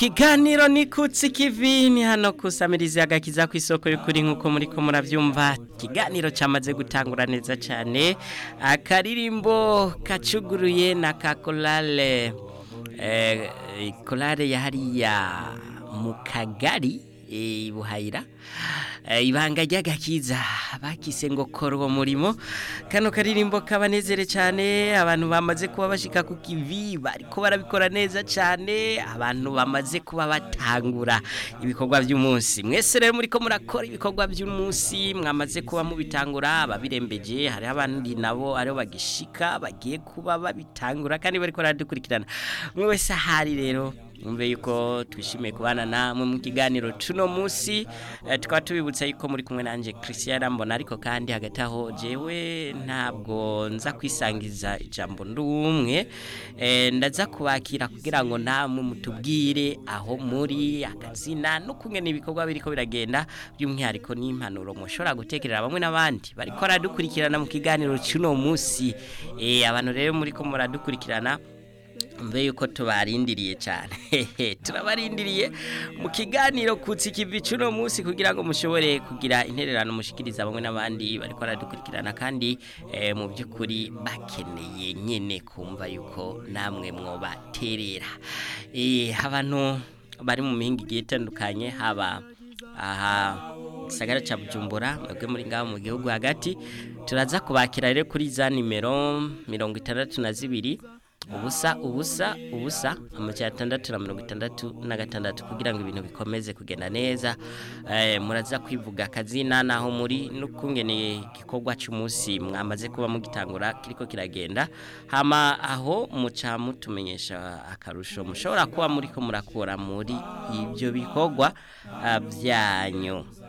Kiganiro ni kutsi kivini hano kusamiriza agakiza ku isoko y'ukuri nkuko muri ko muravyumva kiganiro camaze gutangura neza cyane akaririmbo kacuguruye na kakolale eh kolare ya hariya mu kagari e, buhayira e, ibanga ry'agakiza bakise ngo kora uwo murimo kano karirimbo kabanezere cyane abantu bamaze kuba bashika ku kivi bariko barabikora neza cyane abantu bamaze kuba batangura ibikorwa by'umunsi mwese rero muri ko murakora ibikorwa by'umunsi mwamaze kuba mubitangura ababirembeje hari abandi nabo ariho bagishika bagiye kuba babitangura kandi bariko baradukurikirana mwe wese ahari rero Mwumve yuko twishimiye kubana namwe mu kiganiro tuno musi eh, tukaba tubibutsa yuko muri kumwe nanje Christian Mbona ariko kandi hagati aho jewe ntabwo nza kwisangiza ijambo ndumwe eh, ndaza kubakira kugira ngo namwe mutubwire aho muri akazina no kungena ibikorwa biriko biragenda by'umwihariko n'impanuro mushobora gutekerera bamwe n'abandi bariko baradukurikirana mu kiganiro cuno musi eh, abantu rero muri ko muradukurikirana mbe yuko tubarindiriye cyane turabarindiriye mu kiganiro kutsi kivi cuno munsi kugira ngo mushobore kugira intererano mushikiriza bamwe n'abandi bariko baradukurikirana kandi eh, mu by'ukuri bakeneye nyene kumva yuko namwe mwobaterera eh, abantu bari mu mihinga igiye itandukanye haba aha gisagara ca Bujumbura mwebwe muri ngaho mu gihugu hagati turaza kubakira rero kuri za nimero mirongo itandatu na zibiri ubusa ubusa ubusa amajana atandatu na mirongo itandatu na gatandatu kugira ngo ibintu bikomeze kugenda neza muraza kwivuga akazina naho muri n'ukungene igikorwa cy'umunsi mwamaze kuba mugitangura kiriko kiragenda hama aho muca mutumenyesha akarusho mushobora kuba muri ko murakura muri ibyo bikorwa byanyu